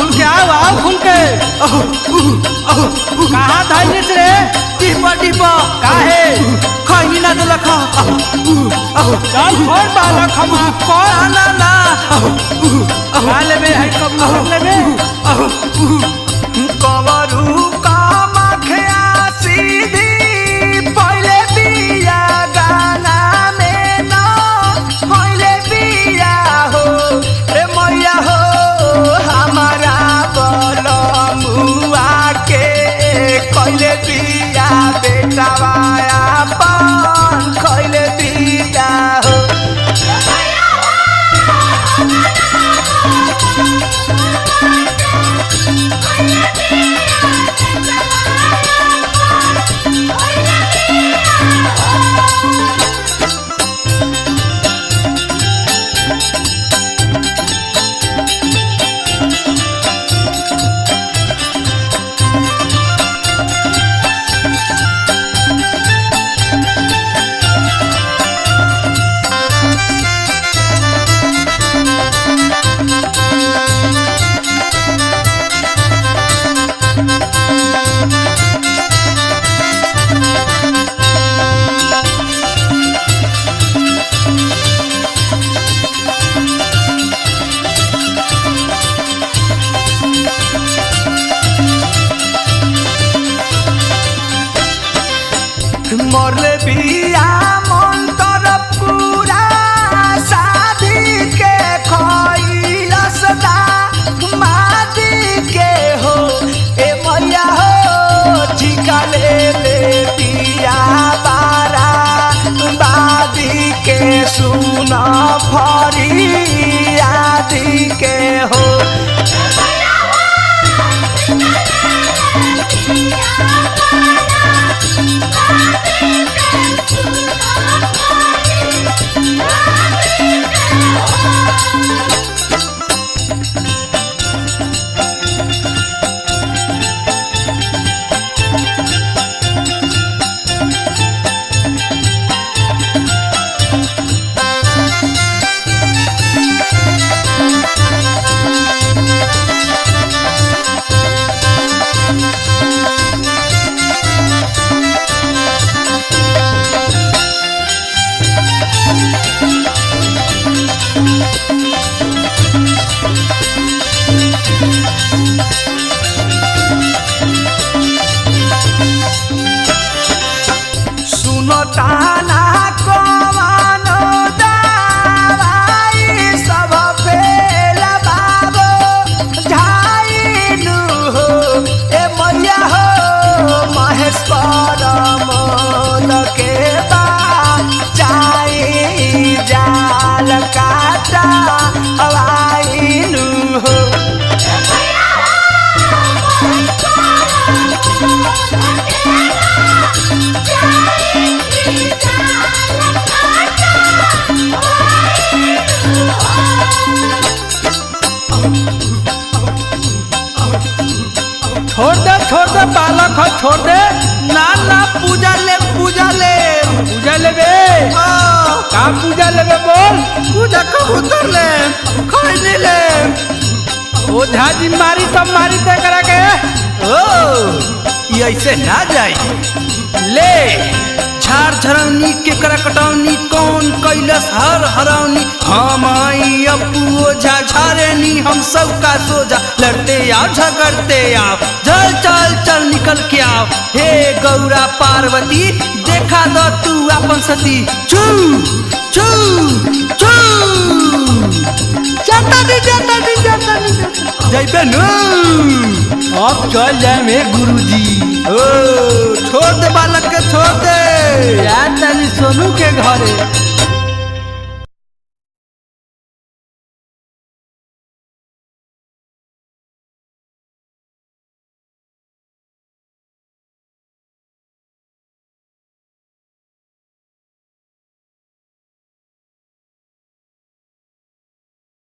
खुल के आओ आओ खुल के कहाँ धैलिस रे टिपा टिपा काहे खैनी ना देलक चल छोड़ बालक हम कौन ना ना खा लेबे है कब कर लेबे कवरू कामख्या सीधी पहिले बिया गाना में न पहिले बिया हो ए मैया हो हमारा बलमुआ के कहिले बिया बेटावाया पान खैले बिया हो मरले बिया मन तर पूरा शादी के खैलस दा मादी के हो ए मैया हो ठिका ले ले बिया बारा बादी के सुन फरी आदि के हो सुनो ताना कमानो दावाई सब फेल बाबो झाइनु हो ए मैया हो महेश परमल के बा चाई जाल काटा हवाइनु हो छोड़ दे छोड़ दे बालक हो छोड़ दे ना ना पूजा ले पूजा ले पूजा लेबे हाँ, का पूजा लेबे बोल पूजा कबूतर ले खैनी ले ओझा जी मारी तब मारी ते करा के ओ ये ऐसे ना जाई ले झाड़ झरौनी के करकटौनी कौन कैलस हर हरौनी हम आई अपू ओझा झारेनी हम सब का सोझा लड़ते आओ झगड़ते आओ चल चल चल निकल के आओ हे गौरा पार्वती देखा दो तू अपन सती चू चू चू जाता दी जाता दी जाता दी जैबे नू अब चल जाए में गुरुजी ओ छोड़ दे बालक के छोड़ दे यार तनी सोनू के घरे